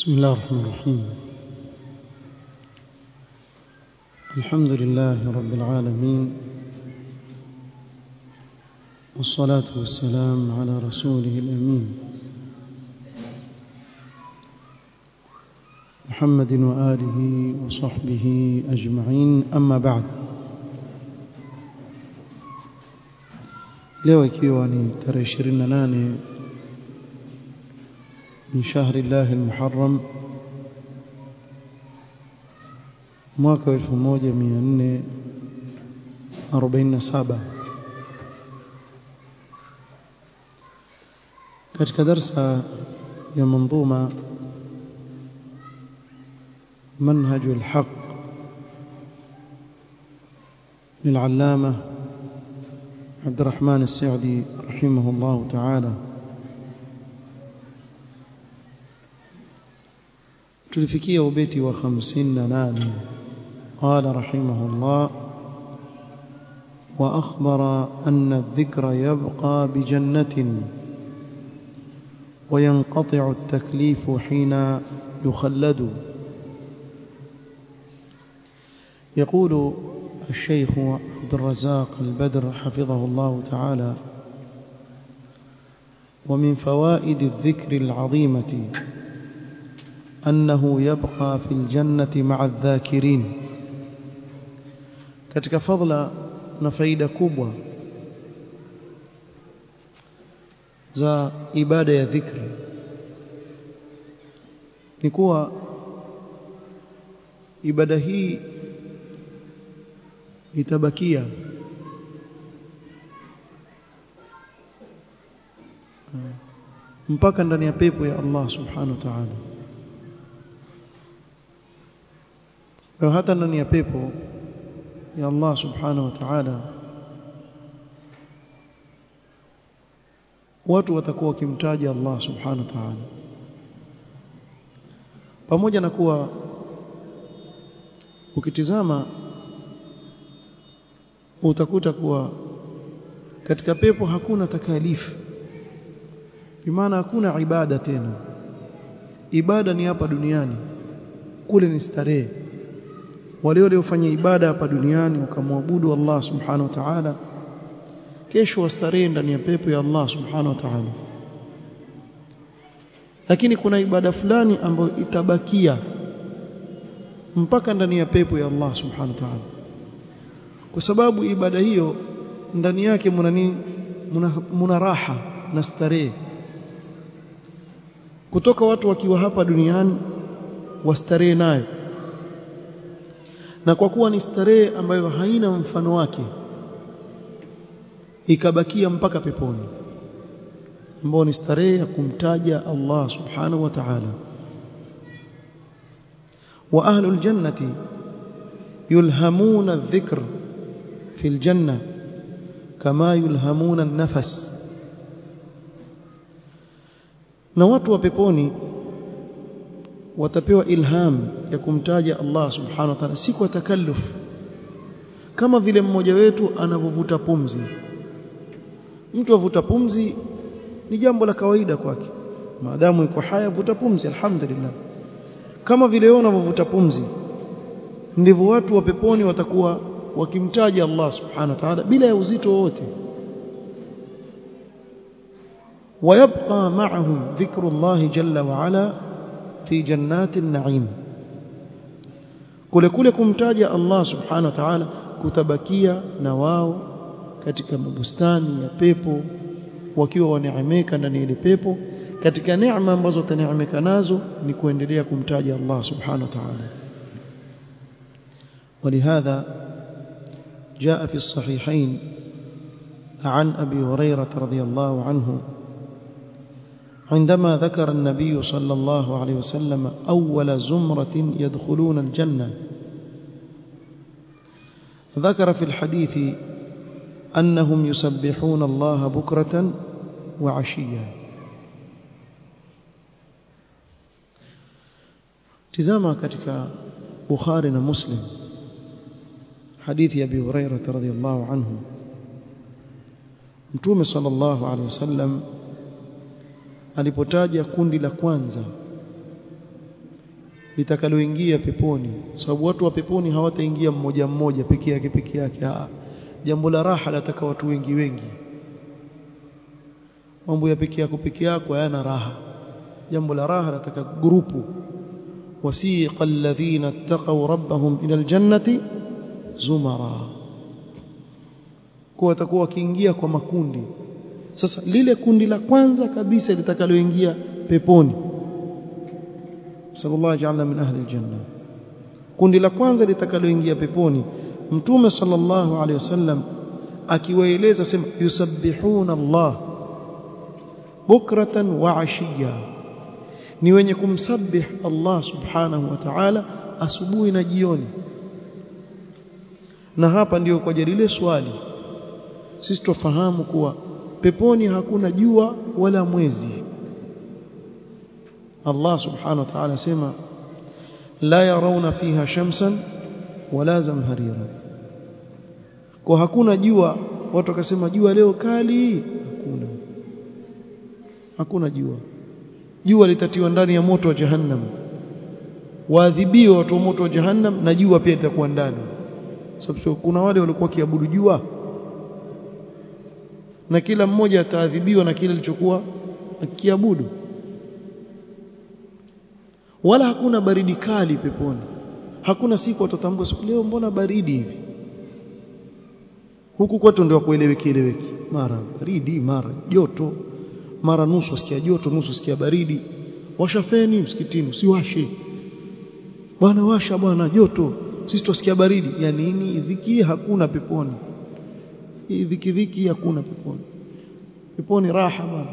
بسم الله الرحمن الرحيم الحمد لله رب العالمين والصلاة والسلام على رسوله الأمين محمد وآله وصحبه أجمعين أما بعد leo ikiwa ni tarehe 28 من شهر الله المحرم mwaka 1447 katika darsa ya manzuma منهج الحق للعلامة عبد الرحمن السعدي رحمه الله تعالى tulifikia ubeti wa 58 قال رحمه الله وأخبر أن الذكر يبقى بجنة وينقطع التكليف حين يخلد يقول الشيخ عبد الرزاق البدر حفظه الله تعالى ومن فوائد الذكر العظيمة أنه يبقى في الجنة مع الذاكرين katika fadla na faida kubwa za ibada ya dhikri ni kuwa ibada hii itabakia mpaka ndani ya pepo ya Allah subhanahu wa ta'ala kwa hata ndani ya pepo ya Allah subhanahu wa ta'ala watu watakuwa wakimtaja Allah subhanahu wa ta'ala pamoja na kuwa ukitizama utakuta kuwa katika pepo hakuna takalifu bimaana hakuna ibada tena ibada ni hapa duniani kule ni starehe wale waliofanya ibada hapa duniani wakamwabudu Allah subhanahu wa ta'ala kesho wastarehe ndani ya pepo ya Allah subhanahu wa ta'ala lakini kuna ibada fulani ambayo itabakia mpaka ndani ya pepo ya Allah subhanahu wa ta'ala kwa sababu ibada hiyo ndani yake muna nini muna, muna raha na starehe kutoka watu wakiwa hapa duniani wastarehe nayo na kwa kuwa ni starehe ambayo haina mfano wake ikabakia mpaka peponi ambao ni starehe ya kumtaja Allah subhanahu wa ta'ala wa ahlul jannati yulhamuna adh-dhikr fi al-janna kama yulhamuna an-nafas na watu wa peponi watapewa ilham ya kumtaja Allah subhanahu wa ta'ala si kwa takalluf kama vile mmoja wetu anavovuta pumzi mtu avuta pumzi ni jambo la kawaida kwake maadamu yuko haya vuta pumzi alhamdulillah kama vile wewe unavovuta pumzi ndivyo watu wa peponi watakuwa wakimtaja Allah subhanahu wa ta'ala bila ya uzito wowote ويبقى معهم ذكر الله جل وعلا في جنات النعيم kule kule kumtaja Allah subhanahu wa ta'ala kutabakia na wao katika mabustani ya pepo wakiwa waneemeka ndani ya pepo katika neema ambazo wataneemeka nazo ni kuendelea kumtaja Allah subhanahu wa ta'ala ولهذا جاء في الصحيحين عن أبي هريرة رضي الله عنه عندما ذكر النبي صلى الله عليه وسلم أول زمرة يدخلون الجنة ذكر في الحديث أنهم يسبحون الله بكرة وعشيا تزاما كتك بخاري مسلم حديث أبي هريرة رضي الله عنه متوم صلى الله عليه وسلم alipotaja kundi la kwanza litakaloingia peponi sababu watu wa peponi hawataingia mmoja mmoja peke yake peke yake ah jambo la raha lataka watu wengi wengi mambo ya peke yako peke yako hayana raha jambo la raha lataka grupu wasiqa alladhina ittaqaw rabbahum ila aljannati zumara kwa watakuwa wakiingia kwa makundi sasa lile kundi la kwanza kabisa litakaloingia peponi sallallahu ajalna min ahli aljanna kundi la kwanza litakaloingia peponi mtume sallallahu alaihi wasallam akiwaeleza sema yusabbihuna Allah bukratan wa ashiya ni wenye kumsabih Allah subhanahu wa ta'ala asubuhi na jioni na hapa ndiyo kwa lile swali sisi tufahamu kuwa peponi hakuna jua wala mwezi Allah subhanahu wa ta'ala sema la yarawna fiha shamsan wala zamharira kwa hakuna jua watu wakasema jua leo kali hakuna hakuna jua jua litatiwa ndani ya moto wa jahannam waadhibiwa watu wa moto wa jahannam na jua pia itakuwa ndani sababu kuna wale walikuwa kiabudu jua na kila mmoja ataadhibiwa na kile alichokuwa akiabudu wala hakuna baridi kali peponi hakuna siku watatambua siku leo mbona baridi hivi huku kwetu ndio kueleweki eleweki mara baridi mara joto mara nusu sikia joto nusu sikia baridi washa feni msikitini usiwashe bwana washa bwana joto sisi tusikia baridi ya nini dhiki hakuna peponi hii dhiki dhiki hakuna peponi peponi raha bwana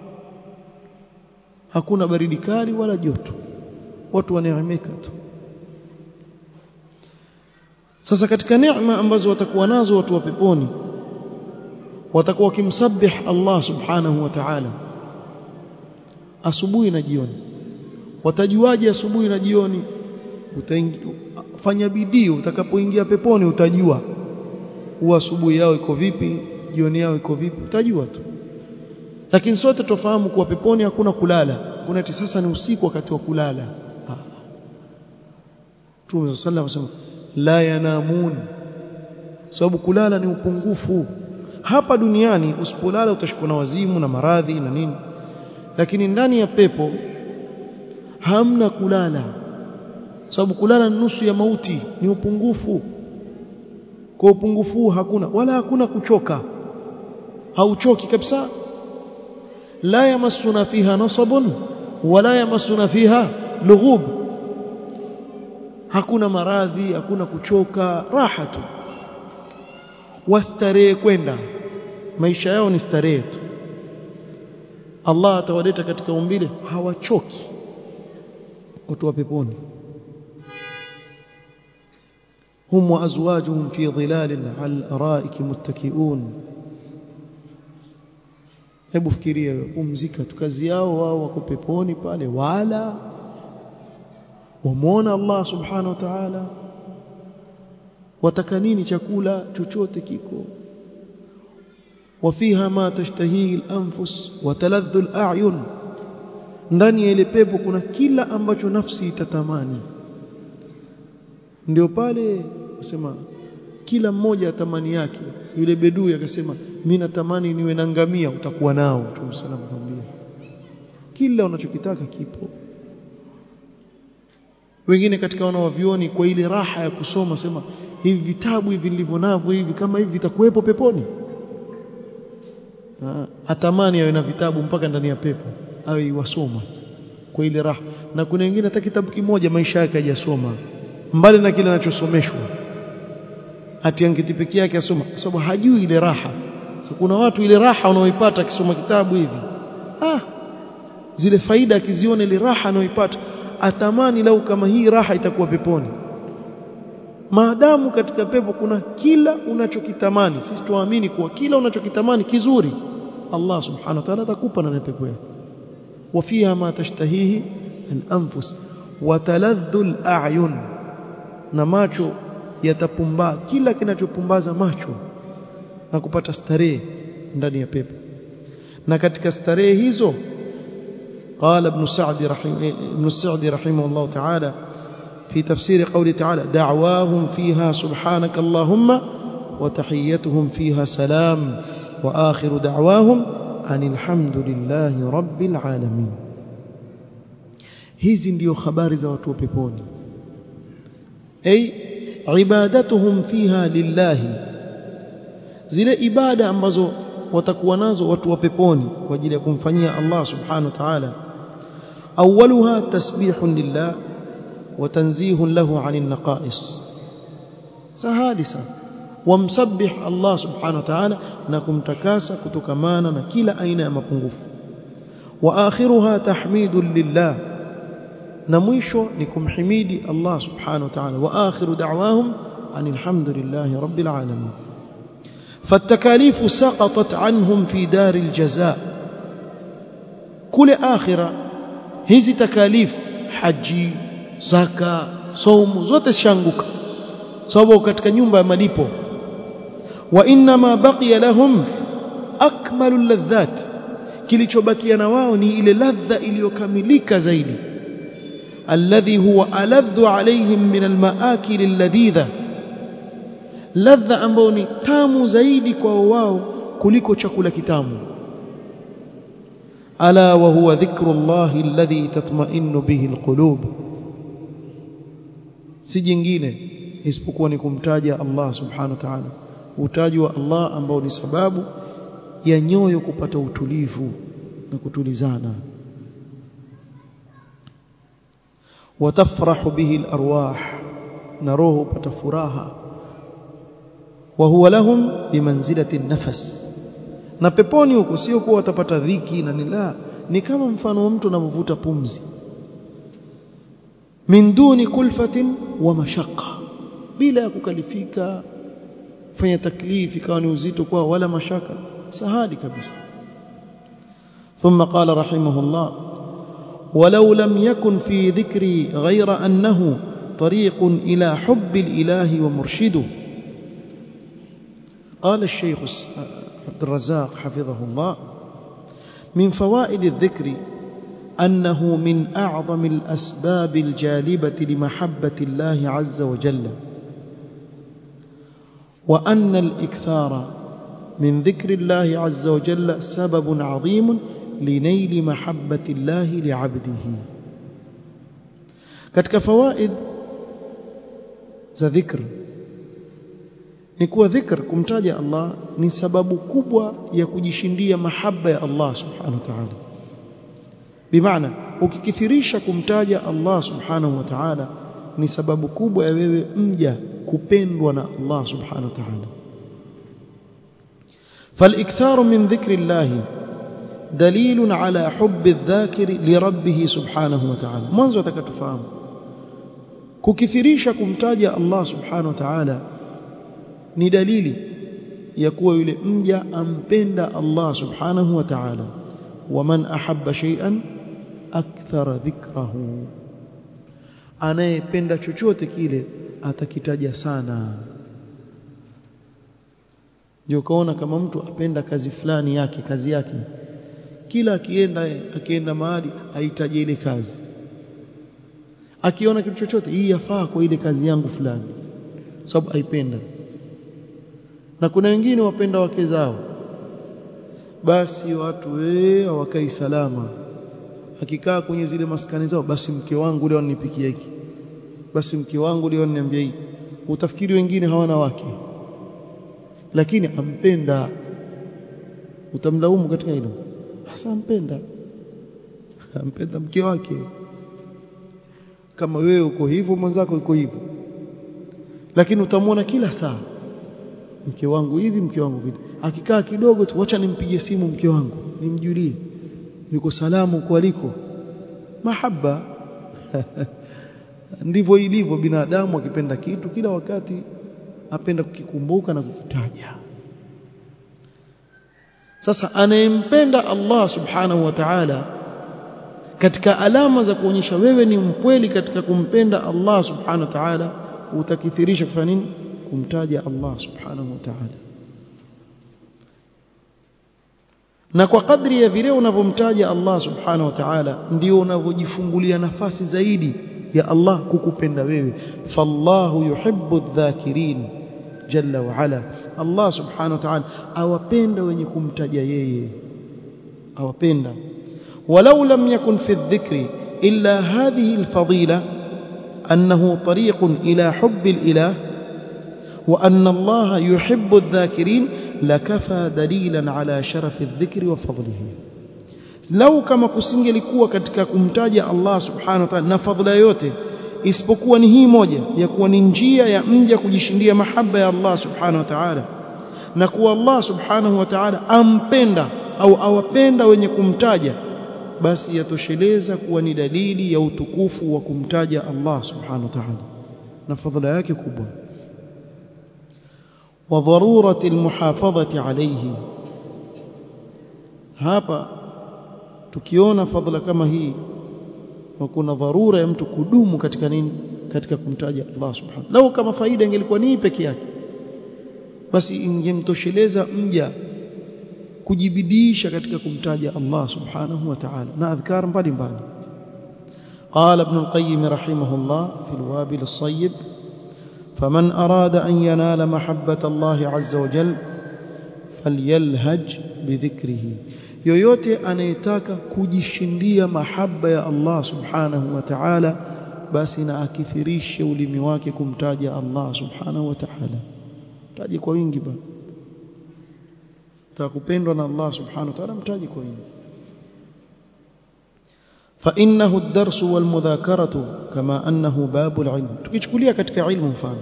hakuna baridi kali wala joto watu waneemeka tu sasa katika neema ambazo watakuwa nazo watu wa peponi watakuwa wakimsabih Allah subhanahu wa ta'ala asubuhi na jioni watajuaje asubuhi na jioni fanya bidii utakapoingia peponi utajua huwa asubuhi yao iko vipi jioni yao iko vipi utajua tu lakini sote tufahamu kuwa peponi hakuna kulala kuna ati sasa ni usiku wakati wa kulala Mtume sallallahu alayhi wasallam la yanamun sababu kulala ni upungufu hapa duniani usipolala utashikwa na wazimu na maradhi na nini lakini ndani ya pepo hamna kulala sababu kulala ni nusu ya mauti ni upungufu kwa upungufu hakuna wala hakuna kuchoka hauchoki kabisa la yamassuna fiha nasabun wala yamassuna fiha lughub hakuna maradhi hakuna kuchoka raha tu wastarehe kwenda maisha yao ni starehe tu Allah atawaleta katika umbile hawachoki watu wa peponi hum wa azwajuhum fi dhilalin al araiki muttakiun hebu fikiria pumzika tu kazi yao wao wako peponi pale wala wamuona Allah subhanahu wa ta'ala wataka nini chakula chochote kiko wafiha ma tashtahihi al-anfus wa taladhdhu al-a'yun ndani ya ile pepo kuna kila ambacho nafsi itatamani ndio pale nasema kila mmoja atamani yake yule bedui akasema mimi natamani niwe na ngamia utakuwa nao Mtume sallallahu alayhi kila unachokitaka kipo wengine katika wanaovioni kwa ile raha ya kusoma sema hivi vitabu hivi nilivyo navyo hivi kama hivi vitakuwepo peponi atamani awe na vitabu mpaka ndani ya pepo awe iwasoma kwa ile raha na kuna wengine hata kitabu kimoja maisha yake hajasoma mbali na kile anachosomeshwa ati angeti pekee yake asoma kwa sababu hajui ile raha so, kuna watu ile raha unaoipata akisoma kitabu hivi ah zile faida akiziona ile raha anaoipata atamani lau kama hii raha itakuwa peponi maadamu katika pepo kuna kila unachokitamani sisi tuamini kuwa kila unachokitamani kizuri Allah subhanahu wa ta'ala atakupa na pepo yako wafiha ma tashtahihi al-anfus wa taladhdhu al-a'yun na macho yatapumbaa kila kinachopumbaza macho na kupata starehe ndani ya pepo na katika starehe hizo قال ابن سعد رحمه ابن السعدي رحمه الله تعالى في تفسير قوله تعالى دعواهم فيها سبحانك اللهم وتحيتهم فيها سلام وآخر دعواهم أن الحمد لله رب العالمين hizi ndio habari za watu wa peponi ay ibadatuhum fiha lillahi zile ibada ambazo watakuwa nazo watu wa peponi kwa ajili ya kumfanyia Allah subhanahu wa ta'ala awwaluha tasbihun lillah wa tanzihun lahu 'anil naqais sahali sana wamsabbih Allah subhanahu wa ta'ala na kumtakasa kutokamana na kila aina ya mapungufu wa akhiruha tahmidun lillah na mwisho ni kumhimidi Allah subhanahu wa ta'ala wa akhiru da'wahum anil hamdulillahi rabbil alamin فالتكاليف سقطت عنهم في دار الجزاء كل آخرة hizi takalif haji zaka saumu zote shanguka sababu katika nyumba ya malipo wa inma baqiya lahum akmalu ladhat kilichobakia na wao ni ile ladha iliyokamilika zaidi alladhi huwa aladhu alaihim min almaakil alladhidha ladha ambayo ni tamu zaidi kwa wao kuliko chakula kitamu ala wa huwa dhikrullahi alladhi tatma'innu bihi alqulub si jingine isipokuwa ni kumtaja Allah subhanahu wa ta'ala utaji wa Allah ambao ni sababu ya nyoyo kupata utulivu na kutulizana watafrahu bihi alarwah na roho upata furaha wa huwa lahum bimanzilati nafas na peponi huko sio kuwa watapata dhiki na nila ni kama mfano wa mtu anavyovuta pumzi min duni kulfatin wa mashaqqa bila ya kukalifika fanya taklifi ikawa ni uzito kwa wala mashaka sahali kabisa ثم قال رحمه الله ولو لم يكن في ذكري غير أنه طريق إلى حب الإله ومرشده قال الشيخ عبد الرزاق حفظه الله من فوائد الذكر أنه من أعظم الأسباب الجالبة لمحبة الله عز وجل وأن الإكثار من ذكر الله عز وجل سبب عظيم لنيل محبة الله لعبده katika fawaid za dhikr ni kuwa dhikr kumtaja Allah ni sababu kubwa ya kujishindia mahaba ya Allah subhanahu wa ta'ala bimaana ukikithirisha kumtaja Allah subhanahu wa ta'ala ni sababu kubwa ya wewe mja kupendwa na Allah subhanahu wa ta'ala فالاكثار من ذكر الله دليل على حب الذاكر لربه سبحانه وتعالى mwanzo atakatufahamu kukithirisha kumtaja Allah subhanahu wa ta'ala ni dalili ya kuwa yule mja ampenda Allah subhanahu wa ta'ala waman ahabba shay'an akthara dhikrahu anayependa chochote kile atakitaja sana ndio kaona kama mtu apenda kazi fulani yake kazi yake kila akienda akienda mahali aitaje ile kazi akiona kitu chochote hii yafaa kwa ile kazi yangu fulani sababu aipenda na kuna wengine wapenda wake zao basi watu wee hawakai salama akikaa kwenye zile maskani zao basi mke wangu leo anipikia hiki basi mke wangu leo ananiambia hiki utafikiri wengine hawana wake lakini ampenda utamlaumu katika hilo hasa ampenda ampenda mke wake kama wewe uko hivyo mwenzako uko hivyo lakini utamwona kila saa mke wangu hivi mke wangu vile akikaa kidogo tu wacha nimpigie simu mke wangu nimjulie yuko salamu huko aliko mahaba ndivyo ilivyo binadamu akipenda kitu kila wakati apenda kukikumbuka na kukitaja sasa anayempenda Allah subhanahu wa ta'ala katika alama za kuonyesha wewe ni mkweli katika kumpenda Allah subhanahu wa ta'ala utakithirisha kufanya nini kumtaja Allah subhanahu wa ta'ala na kwa kadri ya vile unavyomtaja Allah subhanahu wa ta'ala ndio unavyojifungulia nafasi zaidi ya Allah kukupenda wewe fallahu yuhibbu adh-dhakirin jalla wa ala Allah subhanahu wa ta'ala awapenda wenye kumtaja yeye awapenda walau lam yakun fi adh-dhikri illa hadhihi al-fadila annahu tariqun ila hubbi al-ilah وأن الله يحب الذاكرين لكفى دليلا على شرف الذكر وفضله لو كما kusingelikuwa katika kumtaja Allah subhanahu wa ta'ala na fadhila yote isipokuwa ni hii moja ya kuwa ni njia ya mja kujishindia mahaba ya Allah subhanahu wa ta'ala na kuwa Allah subhanahu wa ta'ala ampenda au awapenda wenye kumtaja basi yatosheleza kuwa ni dalili ya utukufu wa kumtaja Allah subhanahu wa ta'ala na fadhila yake kubwa وضروره المحافظه عليه hapa tukiona fadhila kama hii na kuna dharura ya mtu kudumu katika nini katika kumtaja Allah subhanahu lau kama faida ingelikuwa ni peke yake basi ingemtosheleza mja kujibidisha katika kumtaja Allah subhanahu wa ta'ala na adhkar mbalimbali قال ابن القيم رحمه الله في الوابل الصيب فمن أراد أن ينال محبة الله عز وجل فليلهج بذكره yoyote anayetaka kujishindia mahaba ya Allah subhanahu wa ta'ala basi na akithirishe ulimi wake kumtaja Allah subhanahu wa ta'ala taje kwa wingi ba takupendwa na Allah subhanahu wa ta'ala mtaje kwa wingi فإنه الدرس والمذاكرة كما أنه باب العلم tukichukulia katika ilmu mfano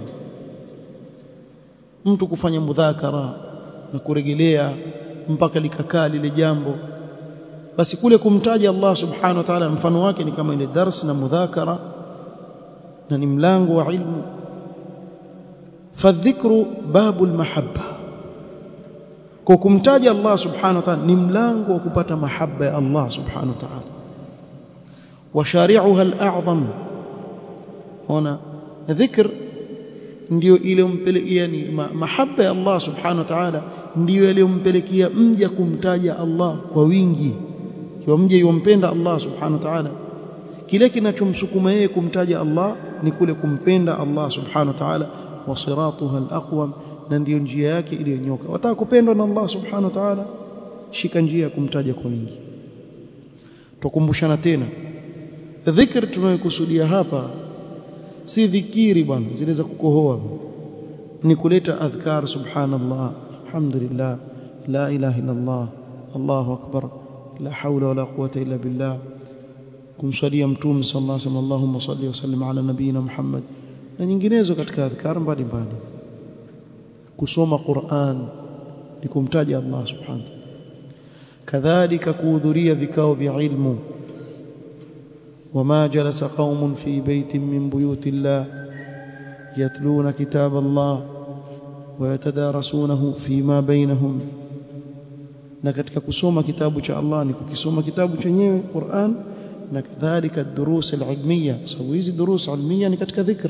mtu kufanya mudhakara na kurejelea mpaka likakaa lile jambo basi kule kumtaja Allah subhanahu wa ta'ala mfano wake ni kama ile dars na mudhakara na ni mlango wa ilmu fadhikru babul mahabba kwa kumtaja Allah subhanahu wa ta'ala ni mlango wa kupata mahaba ya Allah subhanahu wa ta'ala وشارعها الأعظم هنا ذكر ndio iliyompelekea ni mahaba ya Allah subhanahu wa ta'ala ndio iliyompelekea mja kumtaja Allah kwa wingi kiwa mja yompenda Allah subhanahu wa ta'ala kile kinachomsukuma yeye kumtaja Allah ni kule kumpenda Allah subhanahu wa ta'ala wa siratuha al-aqwam na ndio njia yake iliyonyoka wataka kupendwa na Allah subhanahu wa ta'ala shika njia ya kumtaja kwa wingi tukumbushana tena dhikr tunayokusudia hapa si dhikiri bwana zile za kukohoa ni kuleta adhkar subhanallah alhamdulillah la ilaha illa allah allahu akbar la hawla wala quwwata illa billah kumsalia mtume sallallahu alaihi wasallam allahumma salli wa sallim ala nabiyina muhammad na nyinginezo katika adhkar mbalimbali kusoma Qur'an ni kumtaja Allah subhanahu kadhalika kuhudhuria vikao vya ilmu وما جلس قوم في بيت من بيوت الله يتلون كتاب الله ويتدارسونه فيما بينهم na katika kusoma kitabu cha Allah ni kukisoma kitabu chenyewe Qur'an na kadhalika durus al-ilmiya sababu hizi durus ilmiya ni katika dhikr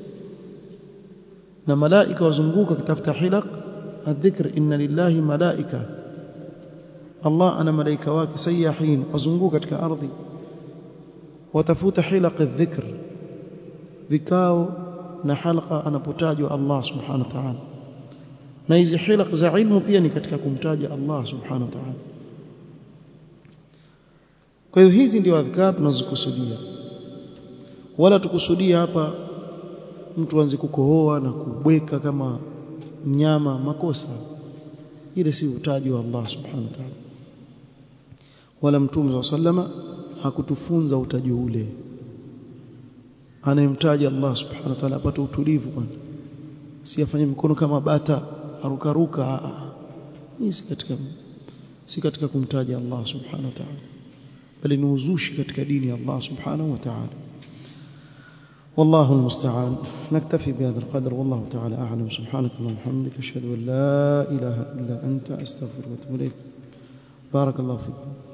na malaika wazunguka kitafuta hilaq adh-dhikr inna lillahi malaika Allah ana malaika wake sayahin wazunguka katika ardhi watafuta hilaq adh-dhikr vikao na halqa anapotajwa Allah subhanahu wa ta'ala na hizi hilaq za ilmu pia ni katika kumtaja Allah subhanahu wa ta'ala kwa hiyo hizi ndio adhkar tunazokusudia wala tukusudia hapa mtu anze kukohoa na kubweka kama mnyama makosa ile si utaji wa Allah subhanahu wa ta'ala wala mtume wa sallama hakutufunza utaji ule anayemtaja Allah subhanahu wa ta'ala apate utulivu bwana si afanye mkono kama bata arukaruka hii si katika si katika kumtaja Allah subhanahu wa ta'ala bali ni uzushi katika dini ya Allah subhanahu wa ta'ala والله المستعان نكتفي بهذا القدر والله تعالى أعلم سبحانك اللهم وبحمدك أشهد أن لا إله إلا أنت أستغفرك وأتوب إليك بارك الله فيكم